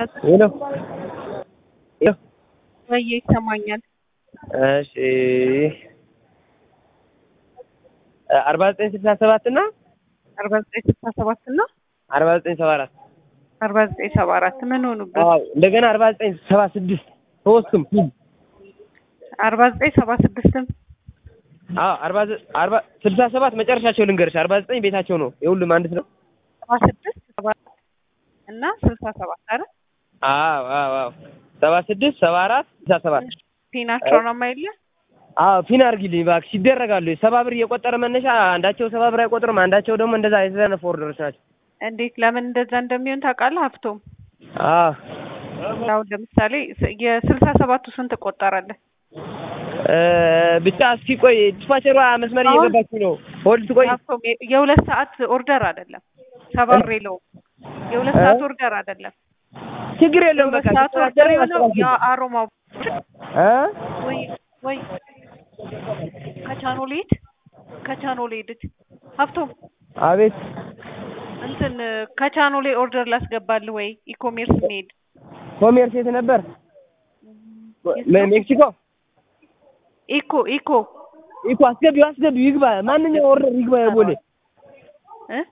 ሄሎ ሄሎ ወይ ይሰማኛል። እሺ አርባ ዘጠኝ ስልሳ ሰባት እና አርባ ዘጠኝ ስልሳ ሰባት እና አርባ ዘጠኝ ሰባ አራት አርባ ዘጠኝ ሰባ አራት ምን ሆኑበት? አዎ እንደገና አርባ ዘጠኝ ሰባ ስድስት ሶስቱም አርባ ዘጠኝ ሰባ ስድስትም አዎ አርባ ዘ- አርባ ስልሳ ሰባት መጨረሻቸው ልንገርሽ አርባ ዘጠኝ ቤታቸው ነው የሁሉም አንድ ነው ሰባ ስድስት ሰባ እና ስልሳ ሰባት አይደል? አዎ አዎ አዎ ሰባ ስድስት ሰባ አራት ስልሳ ሰባት ፒናቸው ነው የማይለ አዎ ፊን አድርጊልኝ እባክሽ ይደረጋሉ ሰባ ብር እየቆጠረ መነሻ አንዳቸው ሰባ ብር አይቆጥርም አንዳቸው ደግሞ እንደዛ የተዘነፉ ኦርደሮች ናቸው እንዴት ለምን እንደዛ እንደሚሆን ታውቃለህ? ሀብቶም አዎ አሁን ለምሳሌ ስ- የስልሳ ሰባቱ ስንት ቆጠራለህ? እ ብቻ እስኪ ቆይ ዲስፓቸሯ መስመር አሁን- እየገባች ነው ሆልድ ቆይ ሀብቶም የ- የሁለት ሰዓት ኦርደር አይደለም ሰባ ብር የለውም። የሁለት እ? ሰዓት ኦርደር አይደለም። ችግር የለውም የሁለት በቃ ሰዓት ኦርደር የሆነው የአሮማው እ ወይ ወይ ከቻኖ ሌድ ከቻኖ ሌድ ሀብቶም አቤት እንትን ከቻኖ ላይ ኦርደር ላስገባልህ ወይ ኢኮሜርስ መሄድ ኮሜርስ የት ነበር ሜ- ሜክሲኮ ኢኮ ኢኮ ኢኮ አስገቢው አስገቢው ይግባ ማንኛው ኦርደር ይግባ የቦሌ እ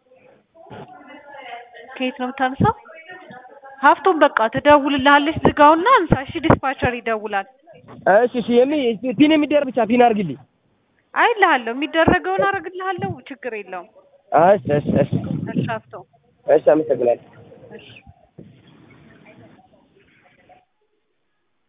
ከየት ነው የምታነሳው? ሀብቶም በቃ ትደውልልሃለች። ዝጋውና አንሳ። እሺ ዲስፓቸር ይደውላል። እሺ እሺ የሚ ፒን የሚደረግ ብቻ ፒን አድርግልኝ አይልሃለሁ፣ የሚደረገውን አደርግልሃለሁ። ችግር የለውም። እሺ እሺ እሺ እሺ ሀብቶም እሺ አመሰግናለሁ እሺ